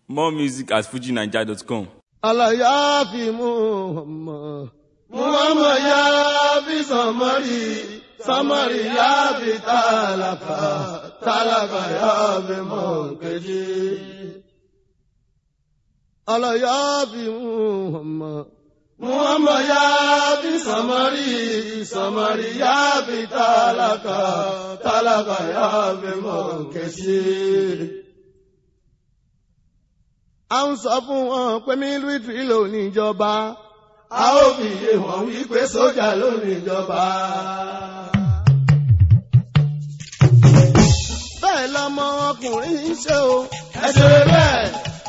More music at fujinaija.com. aláyàáfi muhammad muhammad yááfi samari samari yááfi tálákà tálákà yááfi mọ̀kẹ́jì. aláyàáfi muhammad muhammad yááfi samari samari yááfi tálákà tálákà yááfi mọ̀kẹ́jì a ń sọ fún wọn pé mílítírì ló níjọba a ó fi yé wọn wípé sójà ló níjọba. bẹ́ẹ̀ lọmọ ọkùnrin ń ṣe o ẹ ṣe bẹ́ẹ̀.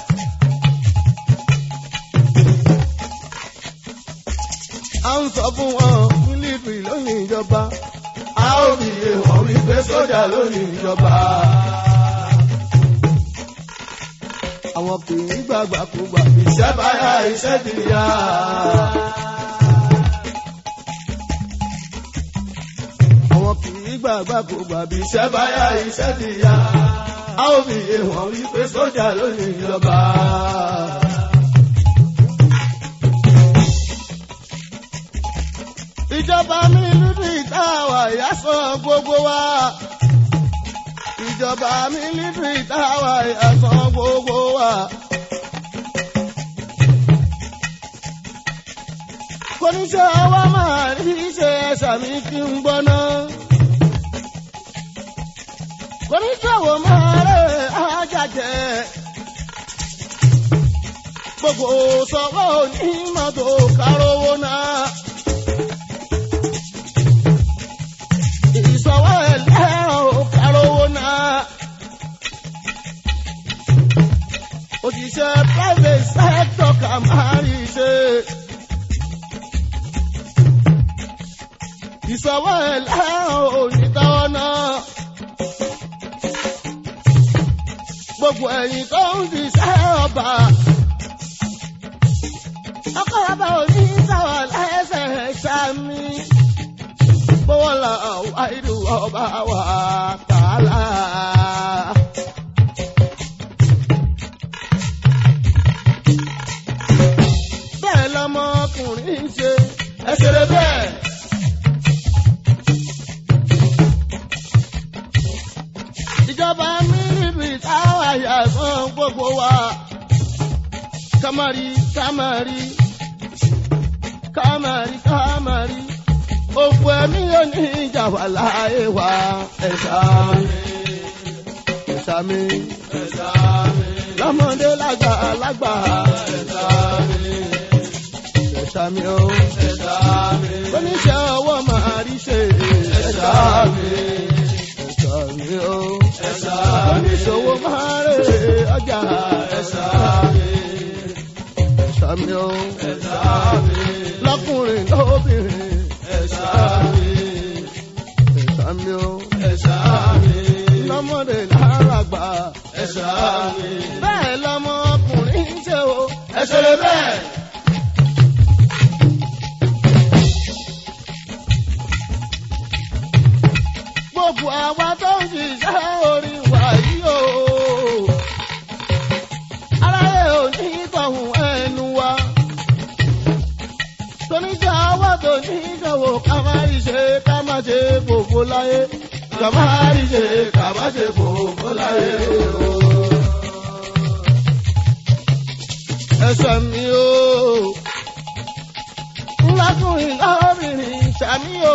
a ń sọ fún wọn mílítírì ló níjọba a ó fi yé wọn wípé sójà ló níjọba àwọn kì í gbàgbà kú gbà. iṣẹ́ báyà iṣẹ́ ti yá. àwọn kì í gbàgbà kú gbà. bí iṣẹ́ báyà iṣẹ́ ti yá. a ó fi yé wọn wípé sójà ló ní ìjọba. ìjọba mi lùdú ìtawà ìyá sọ gbogbo wa ìjọba mílítírì táwa ẹ̀sán gbogbo wa. Kọ́níṣẹ́ wa máa rí ṣe ẹ̀ṣà mi kí n gbọ́ná. Kọ́níṣẹ́ wo máa rẹ̀ ájàjẹ́. Gbogbo sọ̀rọ̀ onímọ̀tò kárówó náà. Ìsọ̀wọ́ ẹlẹ́rọ̀ kárówó náà. Òṣìṣẹ́ private sector kà máa rí ṣe. Ìsọ̀wọ́ ẹlẹ́rọ̀ onítọ́wọ́ náà. Gbogbo ẹ̀yìn tó ń ṣiṣẹ́ ọba. Ọkọ̀ ọba òní sáwà lẹ́sẹ̀ ṣámi bọ́wọ́lá wáìdù ọba wa tààlà. Bẹ́ẹ̀ lọmọkùnrin ń ṣe ẹsẹ̀rẹ̀ bẹ́ẹ̀. Ìjọba mílíọ̀nù táwọn àyà fún gbogbo wa. Kámárì kámárì kámárì kámárì òkú ẹ̀mí yóò ní ìjà wà láàyè wa. ẹ̀sà mi ẹ̀sà mi ẹ̀sà mi lọ́mọdé lágbà lágbà. ẹ̀sà mi ẹ̀sà mi o ẹ̀sà mi oníṣẹ́ ọwọ́ máa rí ṣe. ẹ̀sà mi ẹ̀sà mi o ẹ̀sà mi oníṣòwò máa rè ọjà. ẹ̀sà mi ẹ̀sà mi o ẹ̀sà mi lọ́kùnrin lóbìnrin ẹ̀sà mi ẹ̀sà mi o ẹ̀sà mi lọ́mọdé láràgbà ẹ̀sà mi bẹ́ẹ̀ lọ́mọ ọkùnrin ń ṣe o ẹ̀sẹ̀ lè bẹ́ẹ̀. gbogbo àwa tó ń ṣiṣẹ́ orí wa yìí o aráyé ò ní tọ̀hún ẹnu wa toníjà wà tó ní ìdánwò ká má rí ṣe ká má ṣe gbogbo láyé ká má rí ṣe ká má ṣe gbogbo láyé o. ẹsẹ̀ mi o ńlákùnrin lọ́bìnrin ṣàmì o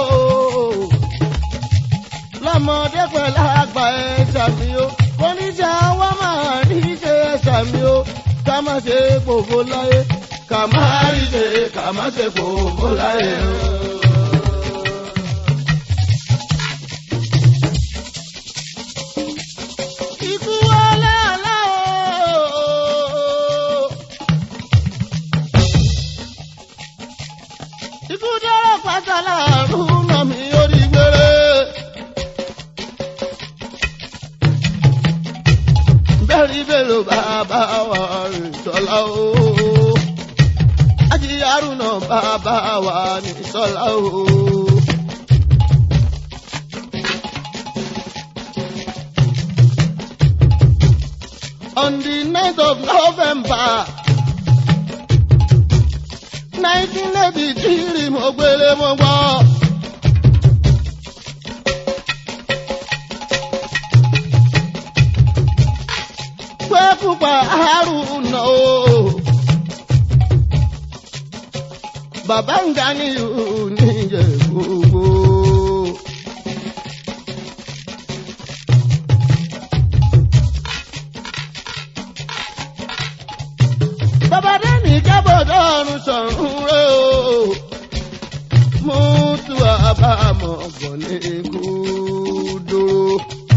lọ́mọdé pẹ̀lú àgbà ẹ̀ṣà mi o oníjà wà máa rí ṣe ẹ̀ṣà mi o ká má ṣe gbogbo láyé ká má rí ṣe ká má ṣe gbogbo láyé o. Ikú wọlé àlá o. Ikú dọ́rọ̀ pátá láàrún náà mi orí gbére. Bẹ́ẹ̀ni bẹ́ẹ̀lò bàbá wa rìn sọ́lá o. Ajíyárù náà bàbá wa ní sọ́lá o. on the night of November. 1983 mo gbélé mo gbọ́. pé pupa Haruna o. Bàbá ń ga ní oníjẹ gbogbo. Bàbá Dẹ́nì jábọ̀dọ̀ ọ̀run sọ̀run rẹ̀ o. Mú tu àbámọ̀ bọ̀ ní kúdúró.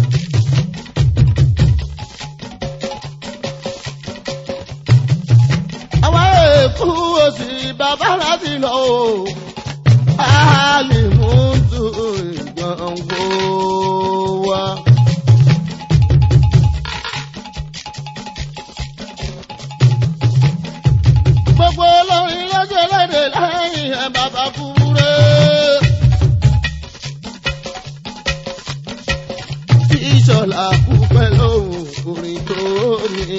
Àwọn èkú òsì bàbá láti lọ o. A lè mú tu ìgbọ̀ngbò wa. Gbogbo olórin lọ́jọ́ lédè lẹ́yìn ẹ̀ bàbá kúrẹ́. Ìṣọ̀lá kú pẹ̀lú orin tó ní.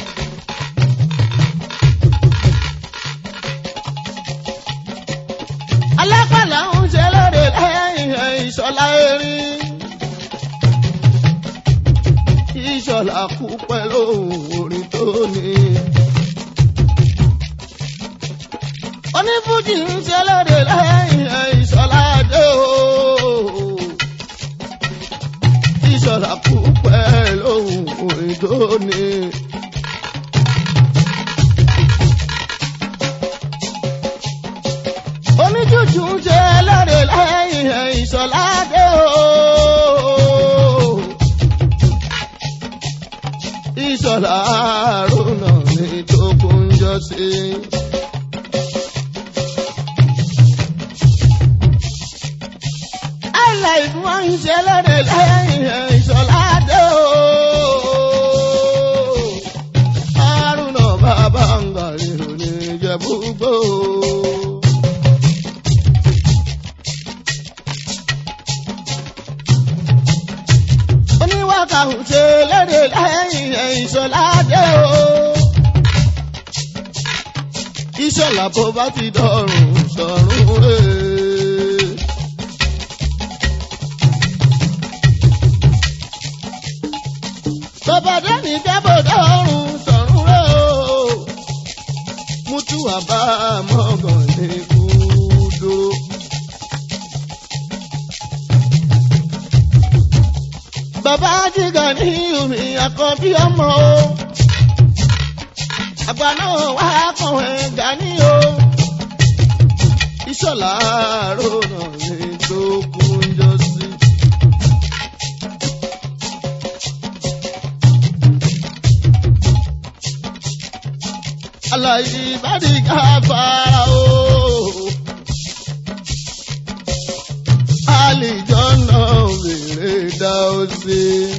Alápàlà ń ṣe lóde lẹ́yìn ẹ̀ ìṣọ̀lá erin. Ìṣọ̀lá kú pẹ̀lú orin tó ní. Onífújì ń ṣe lóde lẹ́yìn ẹ̀ ìṣọ̀lá dé o. Ìṣọ̀lá kú pẹ̀lú orin tó ní. Oníjújù ń ṣe lóde lẹ́yìn ẹ̀ ìṣọ̀lá dé o. Ìṣọ̀lá àrùnà ní tó kún jọ sí. Àìláìfún wọn ń ṣe lóde lẹ́yìn ẹ̀ ìṣọ̀lá dé o. Àrùnà bàbá ń gbà nínú ní Ìjẹ̀bú-Igbó. Oníwàkà ń ṣe lóde lẹ́yìn ẹ̀ ìṣọ̀lá dé o. Ìṣọ̀lá bó bá ti dọ̀rùn sọ̀rùn rẹ̀. Bàbá Dẹ́ni jábọ̀dọ̀ ọ̀run sọ̀rùn rẹ̀ o. Mútú àbá mọ́gàn ní kúdó. Bàbá Jíga ní omi àkọ́bí ọmọ o. Àgbà náà wá kàn ẹ́ gani o. Ìṣọ̀lá rònà ní tó kúnjọ sí. Àlàyé ìbádìgá fara o. Àlìjọ náà wèrè dá o sí.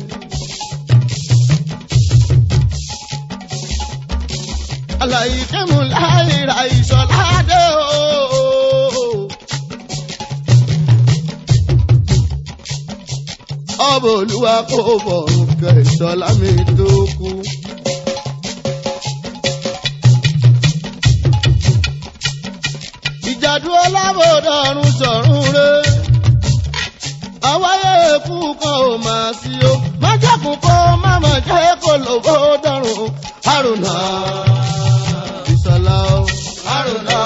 Àlàyé kẹ́mu láì ra ìṣọ̀lá dé o. Ọbọ̀ olúwa kò bọ̀ nǹkan ìṣọ̀lá mi tó kú. ìjàdú ọlábòdà ọ̀run sọ̀run rẹ̀. àwáyé èkú kan ò máa sí o. májàkùn kó má mà jẹ́ kó lòbó dọ̀rùn. àrùnà ìṣọ̀lá o. àrùnà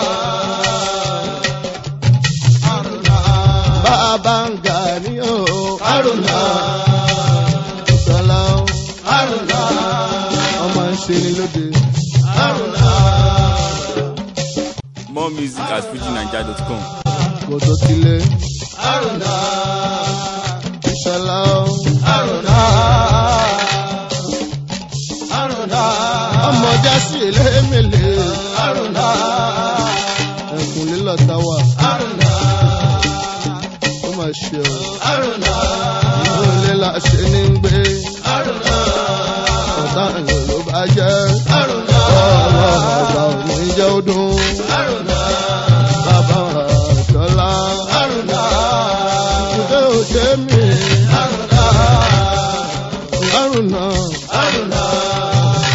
àrùnà bàbá ń gà ní o. àrùnà ìṣọ̀lá o. àrùnà ọmọ ń ṣe ni lóde. àrùnà. More music at fujinaija.com. kò tó tilé. àrùnà ìṣọ̀lá o. àrùnà àrùnà ọmọ jásí elémèlé. àrùnà ẹkùn lílọ táwà. àrùnà ó mà ṣe o. àrùnà ìlú ilé la ṣe ní gbé. àrùnà ọ̀tá ìlú ló bá jẹ́. àrùnà ọ̀rọ̀ ọ̀gbà ò ní jẹ́ ó dùn. àrùnà bàbá àjọlá. àrùnà ìdílé òde mi. àrùnà àrùnà àrùnà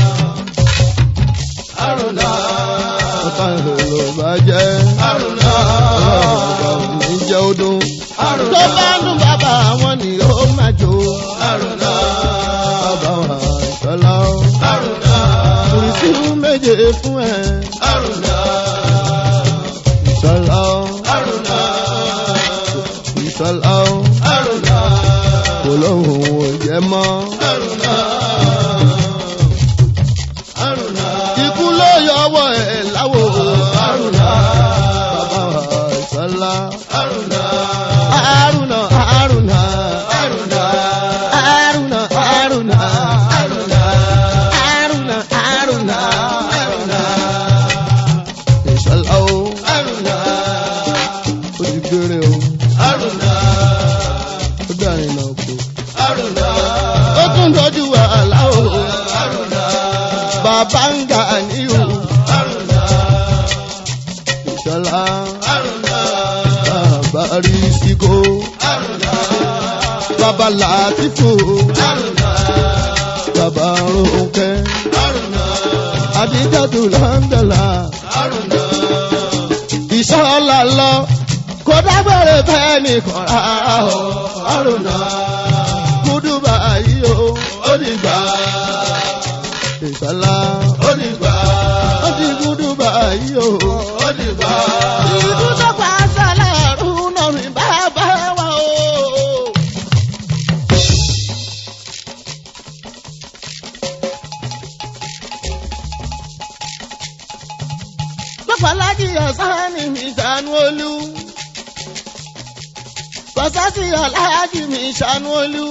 àrùnà ọ̀tá ìrò bàjẹ́ àrùnà ọ̀gá òní jẹ́ ọdún àrùnà tó bá dùn bàbá wọn ni ó máa jó àrùnà bàbá wa ìṣọlá àrùnà kùrìsì méje fún ẹ àrùnà ìṣọlá àrùnà ìṣọlá àrùnà kò lóhùn ò jẹ mọ́ àrùnà àrùnà ikú ló yọwọ́ ẹ̀ láwo àrùnà bàbá wa ìṣọlá àrùnà àrùnà àrùnà àrùnà àrùnà àrùnà àrùnà àrùnà àrùnà àrùnà ìṣọlá o àrùnà ó ti gbére o àrùnà ó dàrin náà kú àrùnà ó tún dojú wàhálà o àrùnà bàbá ń gà níhù àrùnà ìṣọlá àrùnà bàbá rí síkó àrùnà bàbá làtìfò àrùnà bàbá ronke àrùnà àdìjàdù lọ́ńdọ̀là àrùnà ìṣọ́lá lọ kó dágbére bẹ́ẹ̀ nìkan rárá o àrùnà kúdùbà yìí o ó dìgbà ìṣọ́lá ó dìgbà ó ti kúdùbà yìí o ó dìgbà. ìlú tó pa sálà rún náà rìn bàbá wa o. Lọ́pàlájì ọ̀sán ni mi ṣàánú olú. Bọ̀sásì aláàjì mi ṣàánú olú.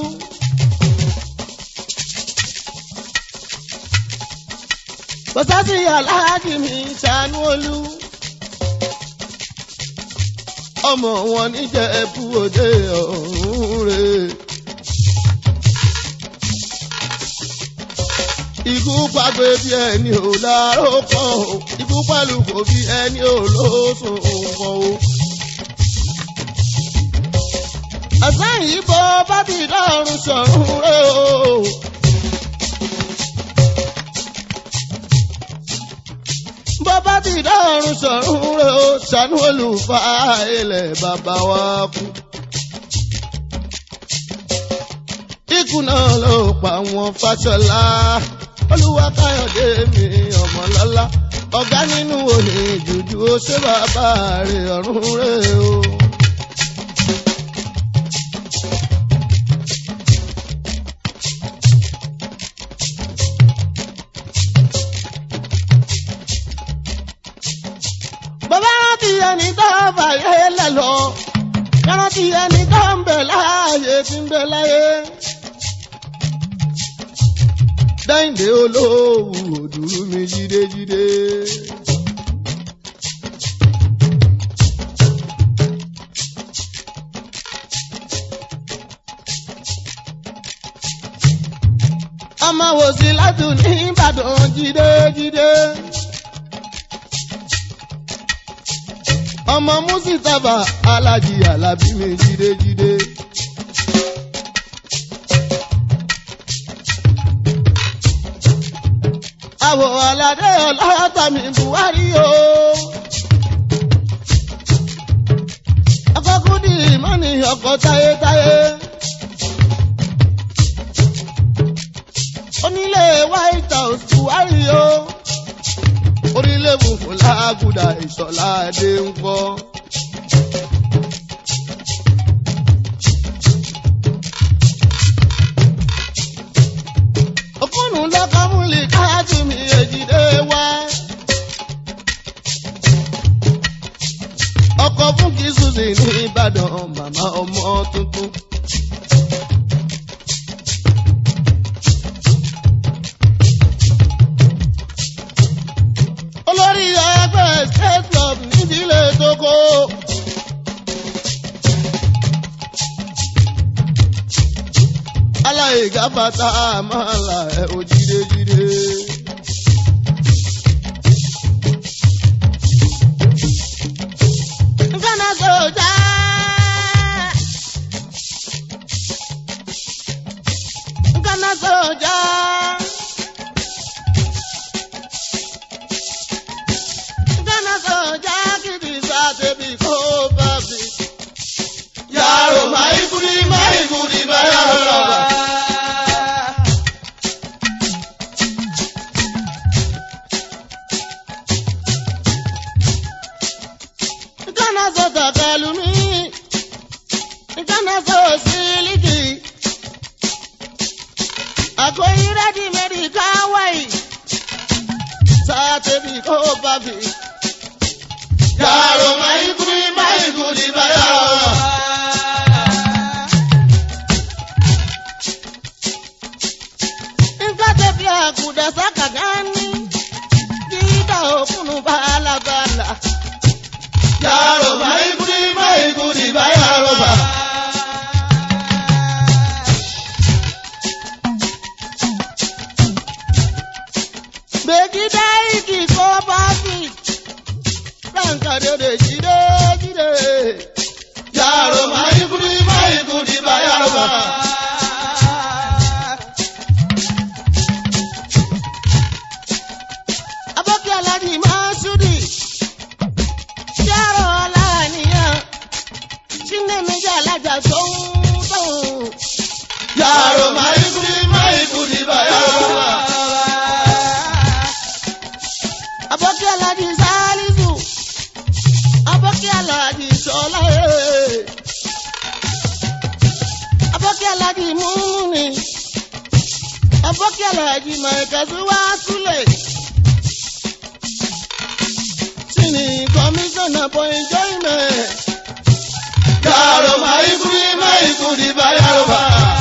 Bọ̀sásì aláàjì mi ṣàánú olú. Ọmọ wọn níjẹ̀ ẹ̀bú òde ọ̀hún rẹ̀. Ikú pàgbé bí ẹni ò láró kan o. Ikú pẹ̀lú kò bí ẹni ò lóṣùn kan o. Àsán yìí bọ́ bá ti dọ́rùn sọ̀rùn rẹ̀ o. Bọ́ bá ti dọ́rùn sọ̀rùn rẹ̀ o. Ṣàánú olùfà ilẹ̀ bàbá wa kú. Ikú náà ló pa wọn Fáṣọlá. Olúwa Káyọ̀dé mi ọmọlọ́lá. Ọ̀gá nínú òní jùjú ó ṣe bàbá rẹ̀ ọ̀run rẹ̀ o. Bàbá rántí ẹni tó fàyè lẹ̀ lọ. Rántí ẹni tó ń bẹ láàyè tí ń bẹ láyé. Dáìndé olówó òdùrú mi jídéjídé. Ọmọ wò sí látùn ní Ìbàdàn jídéjídé. ọmọ musitaba alájí alábí mi jídéjídé. àwọ̀ aládé ọlọ́tà mi buhari o. ọkọ̀ kúndì mọ́ni ọkọ̀ táyétáyé. onílé white house buhari o orílẹ̀ funfun lágùdà ìṣọ̀lá adé ń kọ́. òkúnnù lọ́kọ́ múlì káàtì mi èjìdé wá. ọkọ̀ fún kìsùsì ní ìbàdàn màmá ọmọ tuntun. olórí ẹgbẹ́ state club nídìílé tókó. aláìga bàtà àmàlà ẹ̀ ò jídéjídé. Nkana sọ̀jà. Nkana sọ̀jà. pẹ̀lú mi ìkànnà sọ sílíkì àkóyí rẹ́dí mẹ́rì káwáì sátẹ́bì kó bàbí. Yàrá máa ń kú máa ń kú ní báyà. nǹkan tẹ̀bí àkùdà sákàgá ní dídá òkúnnù bàlàbàlà. Yàrá máa ń kú máa ń kú ní báyà rọ̀bà. Gbègídá ìkì kó bàbí. Ránkà dédé jídé jídé. Yàrá máa ń kú máa ń kú ní báyà rọ̀bà. Abọ́kí aláàjì máa ṣúdì. Ṣẹ́rọ̀ ọ̀làníyàn. Ṣíndé méjì alájà sóhun tóhun. Yàrá máa ń kú máa ń kú ní báyà rọ̀bà. Abọ́kí aláàjì Sálísù. Abọ́kí aláàjì Ṣọlá. Abọ́kí aláàjì Múni. Abọ́kí aláàjì Màìkàsí wá súlẹ̀. Sini commissioner for enjoyment. Yàrá máa ń kú máa ń kú ní báyà rọ̀bà.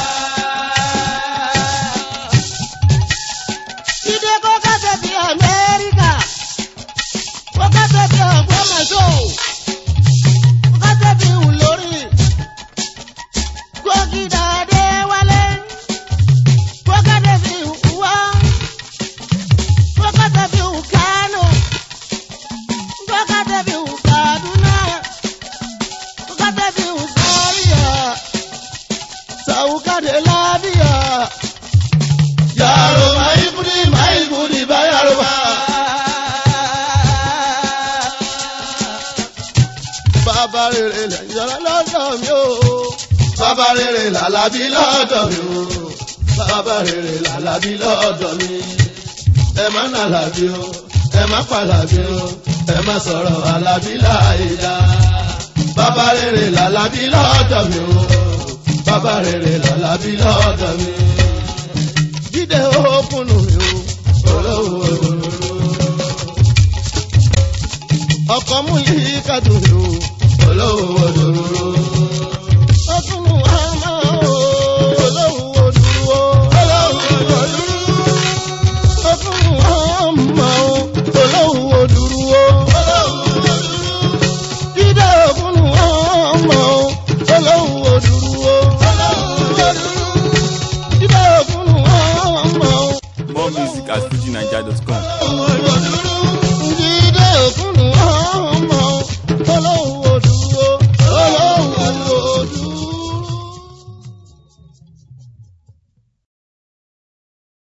Jíde kó kásẹ̀ bí Amẹ́ríkà. Kó kásẹ̀ bí Ògbómọ̀ṣọ́. Kó kásẹ̀ bí Ìlórí. Kó gíga dé wálé. Kó kásẹ̀ bí Ìwọ́. Kó kásẹ̀ bí Kánò. Kó kásẹ̀ bí Kaduna. Kó kásẹ̀ bí Zaria. Sàwùkàdé lábíyà. Yàrá máa ń kú máa ń kú ní báyà rọ̀bà. Bàbá rere lẹ̀ yọ̀rọ̀ lọ́dọ̀ mi o. Bàbá rere làlábí lọ́dọ̀ mi o. Bàbá rere làlábí lọ́dọ̀ mi. Ẹ má nà làbí o, ẹ má pa làbí o, ẹ má sọ̀rọ̀ àlàbí láìda. Bàbá rere làlábí lọ́dọ̀ mi o. Bàbá rere làlábí lọ́dọ̀ mi. Jíde òkùnù mi o. Olówó òdòdó. Ọkọ̀ mú yí kàdùn mi o. Olówó òdòdó.